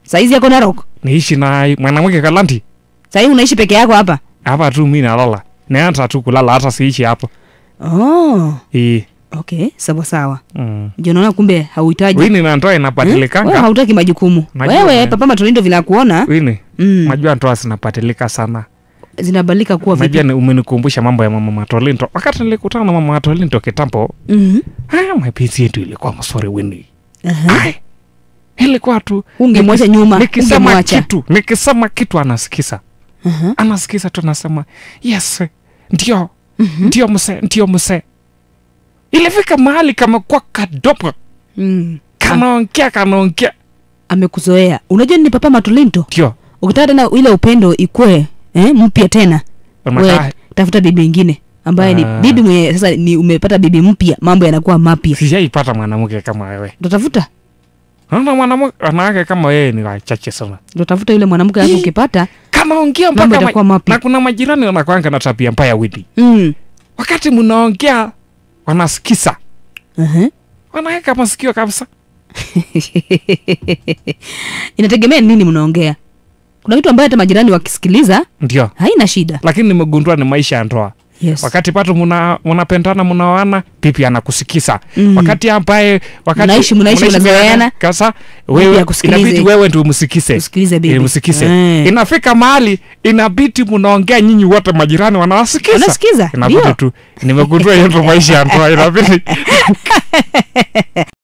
saizi yako narok niishi na mwanamke Kalanti sahii unaishi peke yako hapa hapa tu mi nalala naanza tu kulala hata siishi hapo oh, Ii, okay sawa sawa mm. ndio naona kumbe hauhitaji wini nantoa Hmm? Wewe inabadilikanga hautaki majukumu Najua, wewe eh. papa matolindo vile akuona wini mm, najua ntoa zinabadilika sana zinabadilika kuwa najua vipi ni umenikumbusha mambo ya mama Matolinto wakati nilikutana na mama Matolinto kitambo Mhm. ah, mapenzi yetu ilikuwa msori wini Aha. Ai, ilikuwa tu ungemwacha nyuma nikisema ungemwacha kitu nikisema kitu anasikiza Aha. anasikiza tu anasema yes ndio ndio mse ndio mse ilifika mahali kamekuwa kadogo Mm. kanaongea kanaongea amekuzoea unajua ni papa matolinto ndio ukitaka tena ile upendo ikue eh, mpya tena Unakaa- we tafuta bibi ingine ambaye ni Ah. bibi mwenye sasa ni umepata bibi mpya mambo yanakuwa mapya sijaipata mwanamke kama wewe utatafuta naona mwanamke wanawake kama wewe ni wachache sana utatafuta yule mwanamke alafu Ih. ukipata kanaongea mambo mpaka yatakuwa ma... mapya na kuna majirani wanakwanga na tabia mbaya widi mm. wakati mnaongea wanasikiza uh-huh. wanaweka masikio kabisa inategemea nini mnaongea kuna vitu ambayo hata majirani wakisikiliza ndio haina shida lakini nimegundua ni maisha ya ndoa yes. wakati pato muna- munapendana munaoana pipi anakusikiza Mm. wakati ambaye wakati Mnaishi- mnaishi, mnazoeana. kasa Bibi wewe akusikilize. inabidi wewe ndio msikize Usikilize bibi. Ili msikize Eh. inafika mahali inabidi munaongea nyinyi wote majirani wanawasikiza Wanasikiza, inabidi ndio. tu nimegundua hiyo ndo maisha ya ndoa inabidi